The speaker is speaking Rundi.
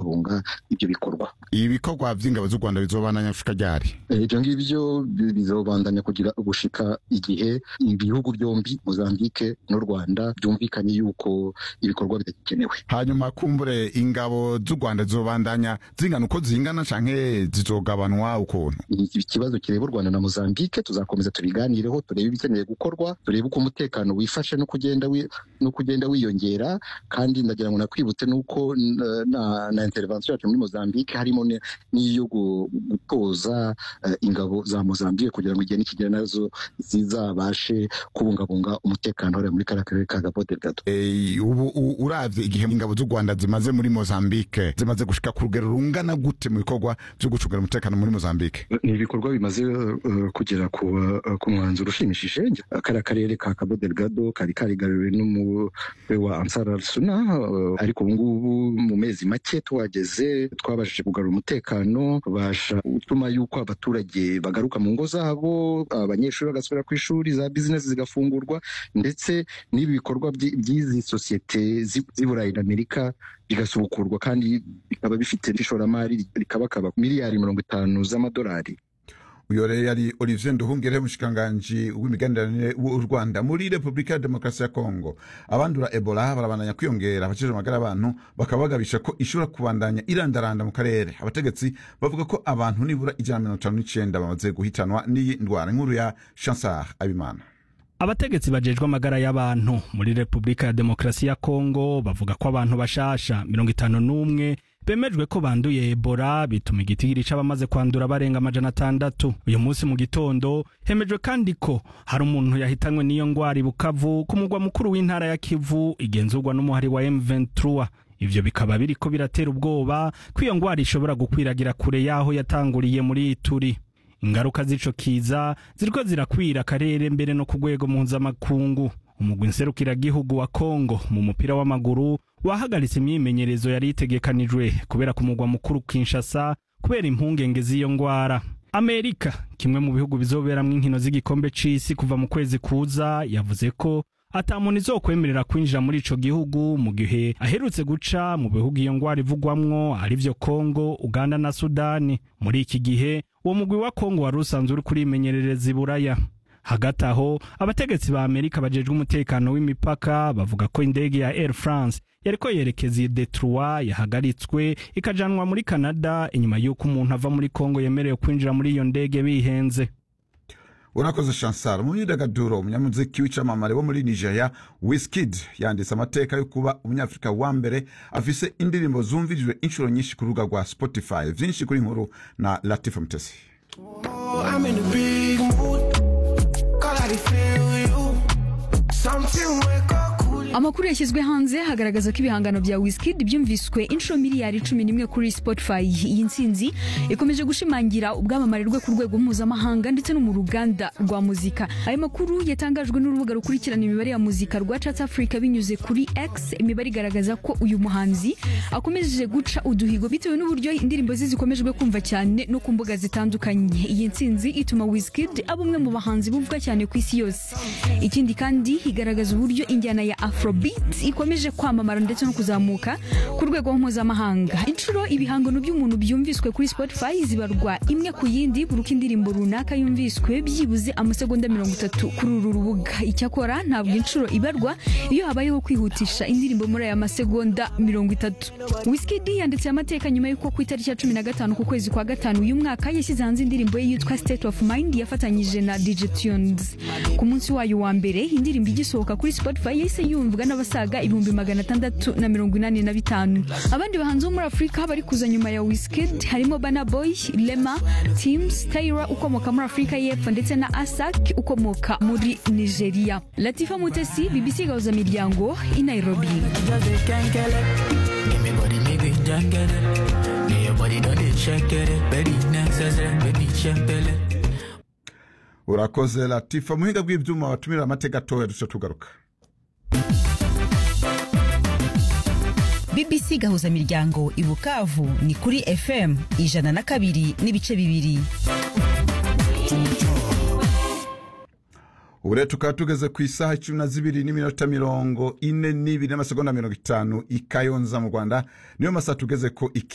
kubungabunga ibyo bikorwa ibikorwa vy'ingabo z'u rwanda bizobandanya gushika ryari Eh, ivyo ngivyo bi- bizobandanya kugira gushika igihe ibihugu byombi mozambike n'u rwanda byumvikanye yuko ibikorwa bidagikenewe hanyuma kumbure ingabo z'u rwanda zizobandanya zingana uko zingana canke zizogabanwa ukuntu Iki- ikibazo kireba u rwanda na mozambike tuzakomeza tubiganireho turebe ibikeneye gukorwa turebe uko umutekano wifashe no kugenda wi- no kugenda wiyongera kandi ndagira ngo nakwibutse nuko n- na, na intervention yacu muri mozambike harimo ne- n'iyo gu- gutoza eh, ingabo za mozambike kugira ngo igihe nikigera nazo zizabashe kubungabunga umutekano hariya muri kariya karere ka Cabo Delgado Eh, ubu u- uravye igihe ingabo z'u rwanda zimaze muri mozambike zimaze gushika ku rugero rungana gute mu bikorwa vyo gucungira umutekano muri mozambike ni ibikorwa bimaze uh, kugera ku, uh, ku mwanzuro ushimishije kariya karere ka Cabo Delgado kari karigaruriwe n'umutwe wa Ansar al-Sunna uh, ariko ubu ngubu mu mezi make tuhageze twabashije kugarura umutekano basha gutuma yuko abaturage bagaruka mu ngo zabo abanyeshuri bagasubira ku ishuri za bizinesi zigafungurwa ndetse n'ibi bikorwa by'i- by'izi sosiyete z'i z'i Burayi na Amerika bigasubukurwa kandi bikaba bifite n'ishoramari rikabakaba miliyari mirongo itanu z'amadolari uyo rero yari olivier nduhungire umushikiranganji w'imigenderanire w'u rwanda muri repubulika ya demokarasi ya kongo abandura ebola barabandanya kwiyongera abakijije amagara y'abantu bakaba bagabisha ko ishobora kubandanya irandaranda mu karere abategetsi bavuga ko abantu nibura ijana na mirongo itanu n'icenda bamaze guhitanwa n'iyi ndwara inkuru ya chansar abimana abategetsi bajejwe amagara y'abantu muri repubulika ya demokarasi ya kongo bavuga ko abantu bashasha mirongo itanu n'umwe bemejwe ko banduye ebola bituma igitigiri c'abamaze kwandura barenga amajana atandatu uyu munsi mu gitondo hemejwe kandi ko hari umuntu yahitanywe n'iyo ngwara i bukavu ku mugwa mukuru w'intara ya kivu igenzurwa n'umuhari wa m23 ivyo bikaba biriko biratera ubwoba ko iyo ngwara ishobora gukwiragira kure y'aho yatanguriye muri ituri ingaruka z'ico kiza ziriko zirakwira akarere mbere no ku rwego mpuzamakungu umugwi nserukiragihugu wa kongo mu mupira w'amaguru wahagaritse imyimenyerezo yari itegekanijwe kubera ku mugwa mukuru kinshasa kubera impungenge z'iyo ngwara amerika kimwe mu bihugu bizoberamwo inkino z'igikombe c'isi kuva mu kwezi kuza yavuze ko ata muntu izokwemerera kwinjira muri ico gihugu mu gihe aherutse guca mu bihugu iyo ngwara ivugwamwo arivyo kongo uganda na sudani muri iki gihe uwo mugwi wa kongo wari usanzwe uri kurimenyerereza iburaya hagati aho abategetsi ba amerika bajejwe umutekano w'imipaka bavuga ko indege ya air france yariko yerekeza i detroit yahagaritswe ikajanwa muri canada inyuma y'uko umuntu ava muri kongo yemerewe kwinjira muri iyo ndege bihenze urakoze chansar mu myidagaduro umunyamuziki w'icamamare wo muri nigeria wiskid yanditse amateka yo kuba umunyafurika wa mbere afise indirimbo zumvirijwe inshuro nyinshi ku rubuga rwa spotify vyinshi kuri nkuru na latifa mutesi Oh, I'm in a big mood. Cause I feel you. Something wake up cool. amakuru yashyizwe hanze hagaragaza ko ibihangano bya Wizkid byumviswe inshuro miliyari cumi n'imwe kuri Spotify iyi ntsinzi ikomeje gushimangira ubwamamare rwe ku rwego mpuzamahanga ndetse no mu ruganda rwa muzika aya makuru yatangajwe n'urubuga rukurikirana imibare ya muzika rwa Chat Africa binyuze kuri X imibare igaragaza ko uyu muhanzi akomeje guca uduhigo bitewe n'uburyo indirimbo ze zikomejwe kumva cyane no ku mbuga zitandukanye iyi ntsinzi ituma Wizkid aba umwe mu bahanzi bumvwa cyane ku isi yose ikindi kandi igaragaza uburyo injyana ya afrobeat ikomeje kwamamara ndetse no kuzamuka ku rwego mpuzamahanga inshuro ibihangano by'umuntu byumviswe kuri spotify zibarwa imwe ku yindi buri uko indirimbo runaka yumviswe byibuze amasegonda mirongo itatu kuri uru rubuga icyakora ntabwo inshuro ibarwa iyo habayeho kwihutisha indirimbo muri aya masegonda mirongo itatu Wizkid yanditse amateka nyuma y'uko ku itariki ya cumi na gatanu ku kwezi kwa gatanu uyu mwaka yashyize hanze indirimbo ye yitwa state of mind yafatanyije na dj tunes ku munsi wayo wa mbere indirimbo igisohoka kuri spotify yahise yumvwa n'abasaga ibihumbi magana atandatu na mirongo inani na bitanu abandi bahanzi bo muri afurika bari kuza nyuma ya Wizkid harimo Burna Boy Lema Teams Tyra ukomoka muri afurika y'epfo ndetse na Asak ukomoka muri nigeria latifa mutesi bbc gahuza miryango i nairobi just they can't get it. Give me body, maybe just get it. Me your body don't they check it. Very necessary, baby check it. urakoze latifa muhinga bw'ivyuma batumira amateka atoya duca tugaruka bbc gahuza miryango i bukavu ni kuri fm ijana na kabiri n'ibice bibiri ubu rero tukaba tugeze ku isaha icumi na zibiri n'iminota mirongo ine n'ibiri n'amasegonda mirongo itanu i kayonza mu rwanda niyo masaha tugeze ko iki